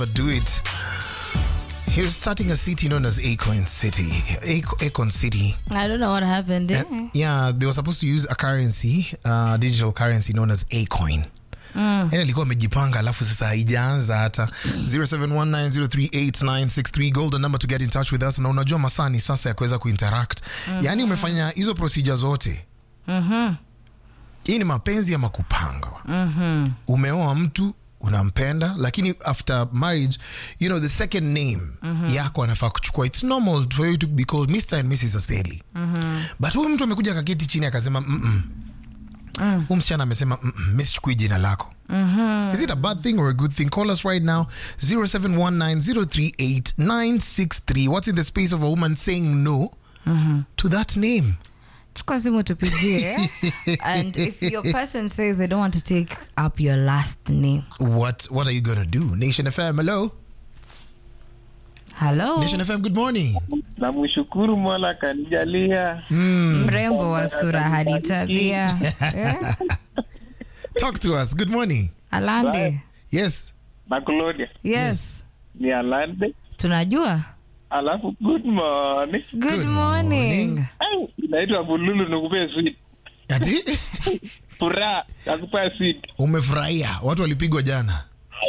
but do it. He was starting a city known as Acorn City. Ac- Acorn City. I don't know what happened. Eh? Yeah, they were supposed to use a currency, uh, digital currency known as Acoin. Mm. Yani alikuwa amejipanga alafu sasa haijaanza hata 0719038963 golden number to get in touch with us na unajua masaa ni sasa ya kuweza kuinteract mm-hmm. yaani umefanya hizo procedure zote Mhm. hii ni mapenzi ama kupanga Mhm. umeoa mtu unampenda lakini after marriage you know the second name yako anafaa kuchukua it's normal for you to be called mr and mrs aseli but huyu mtu amekuja kaketi chini akasema mm mm. huu msichana amesema mm -mm, mi sichukui jina lako is it a bad thing or a good thing call us right now 0719038963 what's in the space of a woman saying no to that name chukua simu tupigie and if your person says they don't want to take up your last name what what are you gonna do nation fm hello hello nation fm good morning namshukuru mola kanijalia mrembo wa sura hadi tabia Eh? talk to us good morning alande yes na Claudia yes ni Alande, tunajua alafu good morning. good, Good morning, morning. Ai, inaitwa Bululu nikupee sweet ati furaha nakupea sweet. umefurahia watu walipigwa jana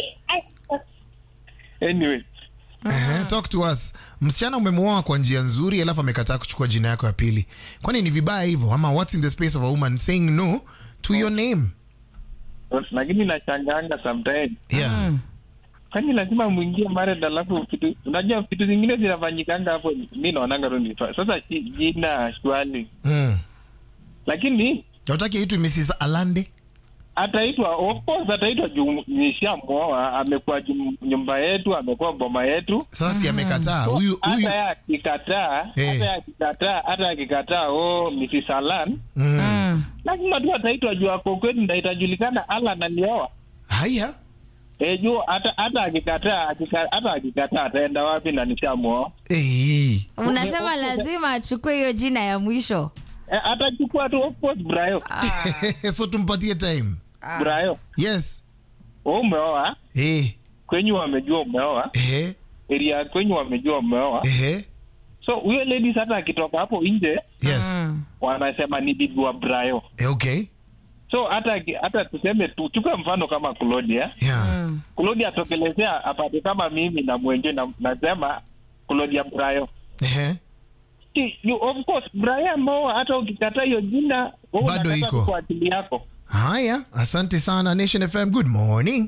Anyway, uh-huh. talk to us msichana umemwoa kwa njia nzuri alafu amekataa kuchukua jina yako ya pili kwani ni vibaya hivyo ama what's in the space of a woman saying no to your name lakini nachanganga sometimes, yeah kwani lazima mwingie married, alafu vitu unajua vitu zingine zinafanyikanga hapo, mi naonanga tu ni fa- sasa ji- jina shwali, mm. lakini utaki aitwe mrs alande ataitwa of course, ataitwa juu nishamwoa, amekuwa jum- nyumba yetu, amekuwa boma yetu sasa si amekataa huyu huyu hata ya akikataa Eh. hata ya akikataa hata akikataa oh Mrs. Alan mm. Mm. lazima tu ataitwa juu ako kwetu na itajulikana Alan alioa haya eh juu hata hata akikataa akika- hata akikataa ataenda wapi na nishamuoa hey. unasema lazima achukue hiyo jina ya mwisho eh, atachukua tu of course Brayo so tumpatie time Brayo yes wewe umeoa hey. kwenyu wamejua umeoa hey. area kwenyu wamejua umeoa hey. so huyo ladies hata akitoka hapo nje yes Mm. wanasema ni bibi wa Brayo Eh, okay so hata hata tuseme tu chukue mfano kama Claudia yeah Claudia atokelezea apate kama mimi na mwenje na nasema Claudia Brayo. Ehe. Ki- you- Of course Brayo ambao hata ukikataa hiyo jina wewe Bado unakataa iko. tu kwa akili yako. haya asante sana nation fm good morning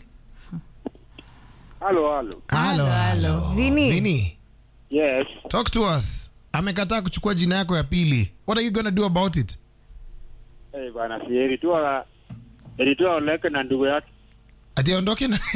Halo, halo. Halo, halo. Vini? Vini, Yes. talk to us amekataa kuchukua jina yako ya pili what are you gonna do about it Hey, bana si eritua eritua Oleke na ndugu yake. ati aondoke na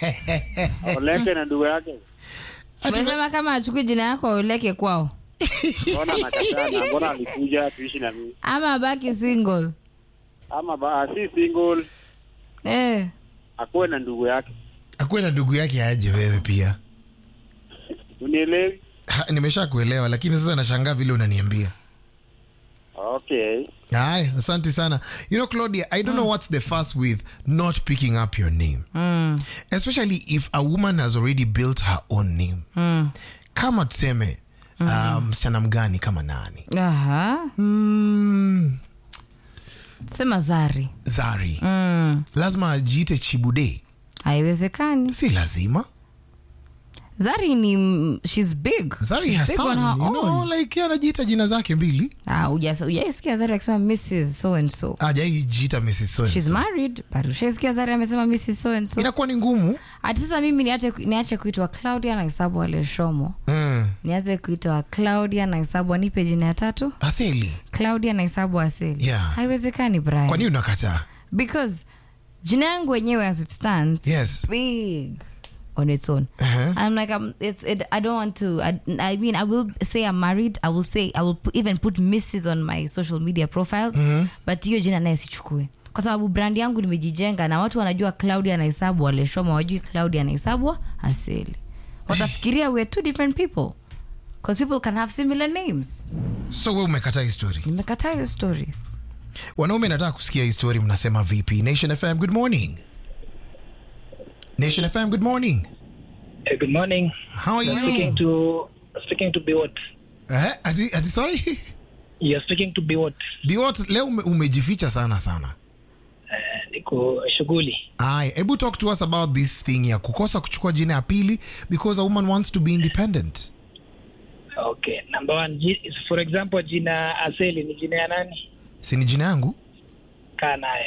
Oleke na ndugu yake. Ati- umesema kama achukui jina yako auleke kwao Mbona nakataa na mbona alikuja tuishi na mimi? ama abaki single Ama ba, si single, eh. akuwe na ndugu yake. akuwe na ndugu yake aje wewe pia Unielewi? Ha, nimesha kuelewa lakini sasa nashangaa vile unaniambia Okay. Aye, asante sana you know claudia i don't know what's the fuss with not picking up your name mm. especially if a woman has already built her own name Mm. kama tuseme uh, msichana mgani kama nani Aha. mm, sema zari zari mm. lazima ajiite chibude haiwezekani si lazima zari ni m- she's big zari She's big on hasan her you know, own. like yeye anajiita jina zake mbili Ah, hujas- hujaisikia zari akisema mrs so and so ajaijiita mrs so and she's so. married but ushaisikia zari amesema mrs so and so inakuwa ni ngumu ati sasa mimi niache, niache kuitwa claudia na hesabu wale shomo mm. nianze kuitwa claudia na hesabu anipe jina ya tatu aseli claudia na hesabu aseli Yeah. haiwezekani brian kwa nini unakataa because jina yangu wenyewe as it stands Yes. big on its own Uh-huh. i'm like I'm, it's it, i don't want to I, I mean i will say i'm married i will say i will pu- even put mrs on my social media profiles but hiyo jina naye sichukue kwa sababu brand yangu nimejijenga na watu wanajua claudia anahesabu waleshoma wajui claudia anahesabu aseli watafikiria we're two different people because people can have similar names so we umekataa histori nimekataa hiyo story wanaume nataka kusikia histori mnasema vipi nation fm good morning nation fm good morning Uh, good morning. How are You're you? speaking to speaking to Biwot. Eh, ati, ati sorry You're speaking to Biwot. Biwot, leo ume, umejificha sana sana Uh, niko shughuli. Aya, hebu talk to us about this thing ya kukosa kuchukua jina ya pili because a woman wants to be independent Okay. Number one, ji- for example, jina Aseli ni jina ya nani? si ni jina yangu Kaa nayo.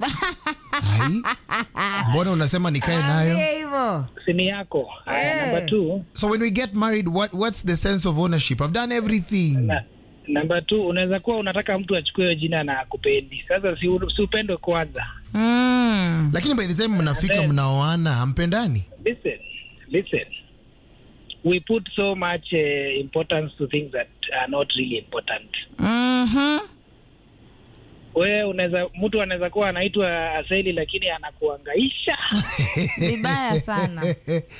Ai. mbona unasema nikae nayo Ambia hivyo. Si ni yako. Haya, Eh. number two, so when we get married what, what's the sense of ownership i've done everything na, number two, unaweza kuwa unataka mtu achukue hiyo jina na akupendi. Sasa si, u- si upendo kwanza. Mm. lakini by the time mnafika then- mnaoana hampendani Listen, listen. We put so much uh, importance to things that are not really important. Mhm. Wewe unaweza mtu anaweza kuwa anaitwa Aseli lakini anakuangaisha. Vibaya sana.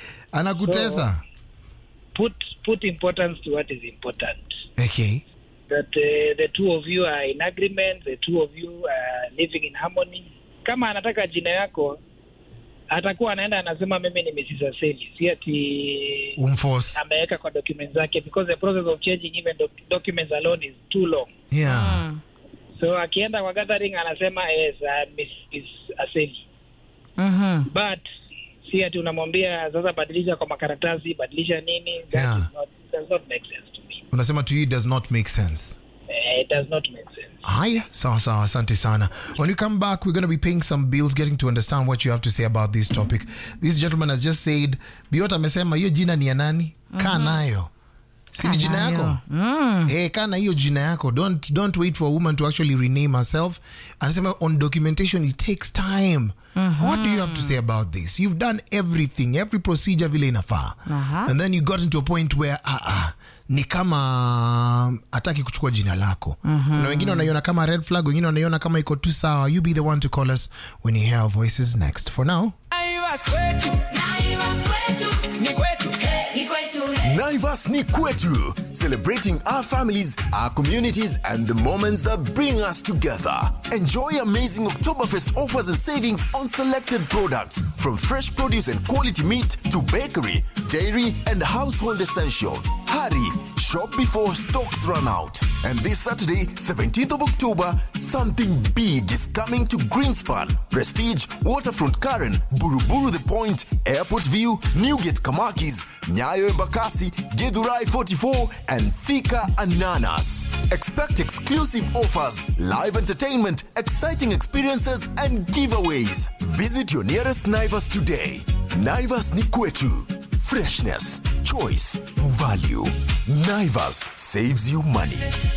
anakutesa put put importance to what is important. okay That uh, the two of you are in agreement, the two of you are living in harmony. Kama anataka jina yako atakuwa anaenda anasema mimi ni Mrs. Aseli, si ati umforce ameweka kwa documents zake because the process of changing even doc documents alone is too long. yeah Mm. So akienda kwa gathering anasema yes, uh, Mrs. Aseli. Mhm. But si ati unamwambia sasa badilisha kwa makaratasi, badilisha nini? That Yeah. is not, does not make sense to me. unasema to you it does not make sense Eh, it does not make sense. Haya, sawa sawa, asante sana. When we come back, we're going to be paying some bills, getting to understand what you have to say about this topic. This gentleman has just said, Biota amesema hiyo jina ni ya nani? Kaa nayo. Si ni Kaa jina nayo. yako? Mm. Eh, kaa na hiyo jina yako. Don't don't wait for a woman to actually rename herself. Anasema on documentation it takes time. What do you have to say about this? You've done everything, every procedure vile inafaa. Aha. And then you got into a point where ah, ah, ni kama hataki kuchukua jina lako na wengine wanaiona kama red flag wengine wanaiona kama iko tu sawa you be the one to call us when you hear our voices next for now Naivas kwetu, Naivas kwetu, ni kwetu. ni kwetu. Naivas ni kwetu, celebrating our families, our communities, and the moments that bring us together. Enjoy amazing Oktoberfest offers and savings on selected products, from fresh produce and quality meat to bakery, dairy, and household essentials. Hurry, shop before stocks run out. And this Saturday, 17th of October, something big is coming to Greenspan, Prestige, Waterfront Karen, Buruburu The Point, Airport View, Newgate Kamakis, Nyayo Embakasi, Gedurai 44, and Thika Ananas. Expect exclusive offers, live entertainment, exciting experiences, and giveaways. Visit your nearest Naivas today. Naivas ni kwetu. Freshness, choice, value. Naivas saves you money.